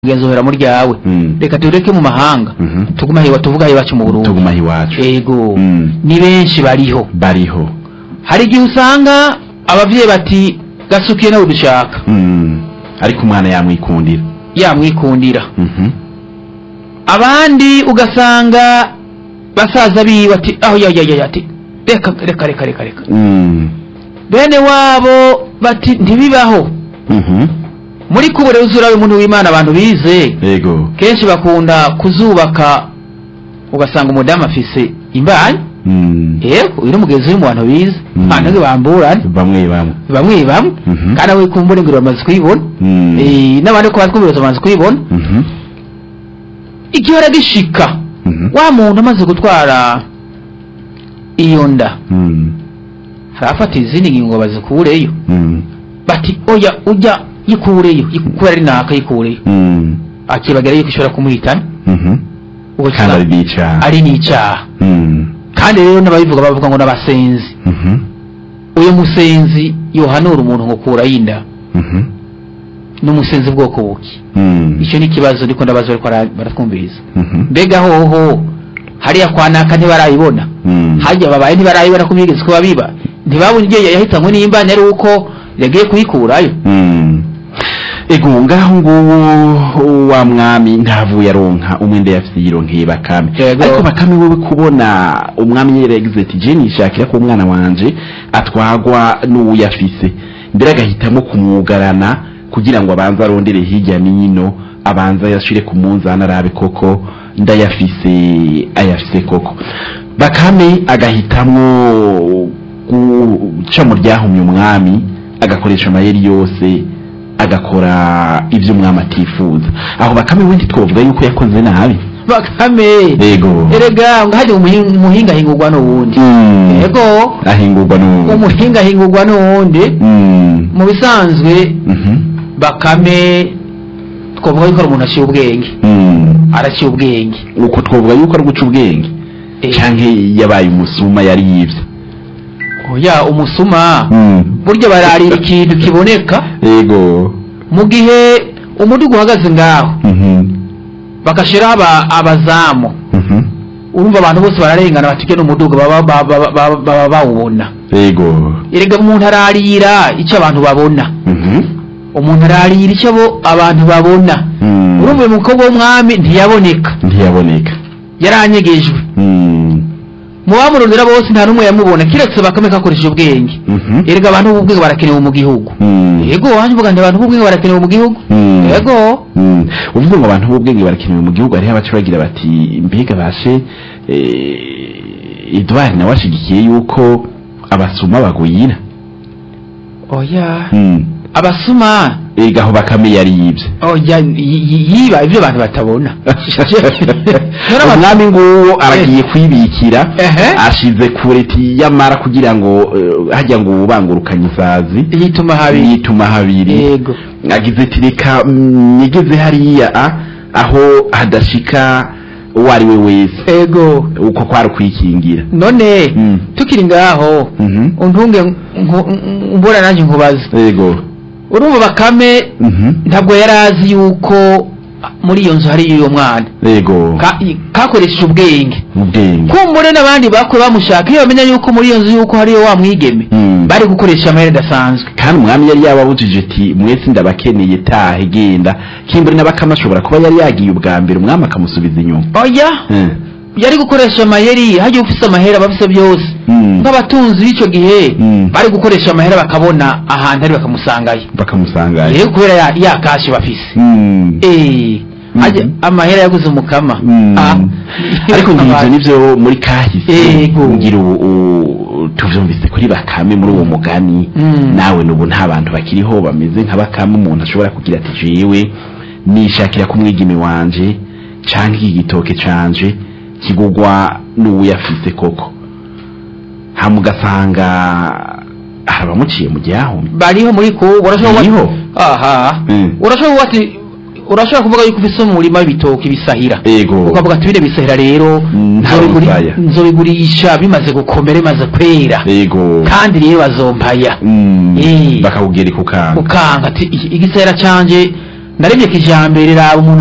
kugenzuhera muri ryawe Mm. reka tureke mu mahanga Mhm. tugume hiwa tuvuga iwacu mu Burundi tuguma iwacu ego Mm. ni benshi bariho bariho hari igihe usanga abavyeyi bati gasukiye nawe dushaka Mm. ariko umwana yamwikundira yamwikundira Mhm. abandi ugasanga basaza biwe ati aho ya ya ya ati reka reka reka reka reka Mm. bene wabo bati ntibibaho Mhm. muri kubure uzurabe umuntu w'Imana abantu bize yego kenshi bakunda kuzubaka ugasanga umudamu afise imbanyi Mm. yego uyu ni umugenzi uri mu bantu bize Mm. abantu bamburana bamwe bamwe bamwe bamwe Mhm. kandi abo kumbura ingiro bamaze kuyibona Mm. Eh, n'abandi ko batwumviriza bamaze kuyibona Mhm. igihora gishika Mhm. wa muntu amaze gutwara iyo nda Mm. harafata izindi ngingo bazikureyo Mm. bati oya ujya yikureyo kubera ari naka yikureyo Mm. akibagera yuko ishobora kumuhitana Mhm. ubwo kandi ari kiba- n'icaha ari n'icyaha Mm. kandi rero n'ababivuga bavuga ngo n'abasenzi Mhm. uyu musenzi yohanura umuntu ngo kura y'inda Mhm. n'umusenzi bwoko buki Mm. icyo ni ikibazo ndiko ndabaza bariko bara- baratwumviriza Mhm. mbega hoho hariya kwa naka ntibarayibona Mm. hajya babaye ntibarayibona ko bigeze ko babiba ntibabona igihe yahitanywe n'imbani ari uko yagiye kuyikurayo Mm. ego ngaho nguwo wa mwami ntavuye aronka umwenda yafise yironkeye bakame Yego. ariko bakame wewe kubona umwami yaragize ati je nishakira ko umwana wanje atwagwa n'uwuyafise mbere agahitamo kumwugarana kugira ngo abanze arondere hirya n'ino abanze ayashire ku munzani arabe koko ndayafise ayafise koko bakame agahitamwo guca mu ryahumye umwami agakoresha amayeri yose agakora ibyo umwami atifuza aho bakame wendi twavuga yuko yakoze nabi bakame yego erega ngo hajya umuhi- umuhinga ahingurwa n'uwundi Mm. yego ahingurwa n'ubu umuhinga ahingurwa n'uwundi Mm. mu bisanzwe Mhm. bakame twavuga yuko ari umuntu aciye ubwenge Mm. araciye ubwenge uko twavuga yuko ari guca ubwenge Eh, canke yabaye umusuma yari yivye oya umusuma Mm. burya bararira ikintu kiboneka yego mu gihe umudugu uhagaze ngaho Mhm. bagashiraho aba- abazamu Mhm. urumva abantu bose bararengana batike n'umudugu baba baba- baba- baba baba bawubona yego erega umuntu ararira icyo abantu babona Mhm. umuntu ararira icyo abo abantu babona Mm. urumva uyu mukobwa w'umwami ntiyaboneka ntiyaboneka yaranyegejwe Mm. mu bamurondera bose nta n'umwe yamubona kiretse bakame kakoresheje ubwenge Mhm. erega abantu b'ubwenge barakenewe mu gihugu Mm. yego wanjye uvuga nti abantu b'ubwenge barakenewe mu gihugu Mm. yego Mm. uvuga ngo abantu b'ubwenge barakenewe mu gihugu hariho abaca bagira bati mbega bashe eh, edward nawe ashigikiye yuko abasuma bagwira oya Mm. abasuma ega aho bakame yari yibye oya yi- yi- yiba ibyo abantu batabona None abas- umwami nguwo aragiye kwibikira Ehe. ashize kureti yamara kugira ngo eh, hajya ngo ubangurukanye isazi yituma habi yituma habiri yego agize ati reka mm, nyigeze hariya a, aho hadashika uwo ari we wese ego uko kwari ukwikingira none Mm. tukiri ngaho Mhm. untunge nku- mbura nanjye nkubaza yego urumva bakame Mhm. ntabwo yari azi yuko muri iyo nzu hari uyo mwana yego Ka- kakoresheje ubwenge ubwenge kumbure n'abandi bakwe bamushaka iyo bamenya yuko muri iyo nzu yuko hariyo wa mwigeme Mm. bari gukoresha amahera adasanzwe kandi umwami yari yababujije ati mwese ndabakeneye tahe genda kimbure n'abakama ashobora kuba yari yagiye ubwa mbere umwami akamusubiza inyuma oya Eh. yari gukoresha amayeri hajya ufise amahera abafise byose Mm. nk'abatunzi b'icyo gihe Mm. bari gukoresha amahera bakabona ahantu ari bakamusangayo bakamusangayo rero kubera ya, ya kashi bafise Mm. Eh, Mhm. hajya amahera yaguze umukama Mm. Ah. ariko ngivyo nivyo muri kahise Yego. ngira ubu u- tuvyumvise kuri bakame muri uwo mugani Mm. nawe nubu nta bantu bakiriho bameze nka bakame umuntu ashobora kugira ati jewe nishakira ko umwigeme wanje canke iki gitoke canje kigugwa n'uwuyafise koko hama ugasanga hari abamuciye mu gihahumye bariho muri ko urashobora Bariho? aha Mm. urashobora kuvuga ati urashobora kuvuga yuko ufise umurima w'ibitoki bisahira Ego. ukavuga ati bine bisahira rero Mm, nta nzobiguri- musaya. nzobigurisha bimaze gukomera bimaze kwera yego kandi rero bazompaya Mm. Eh. bakawugereka ukanga ukanga ati "Iki- igisahira canje naremye kijambere raba umuntu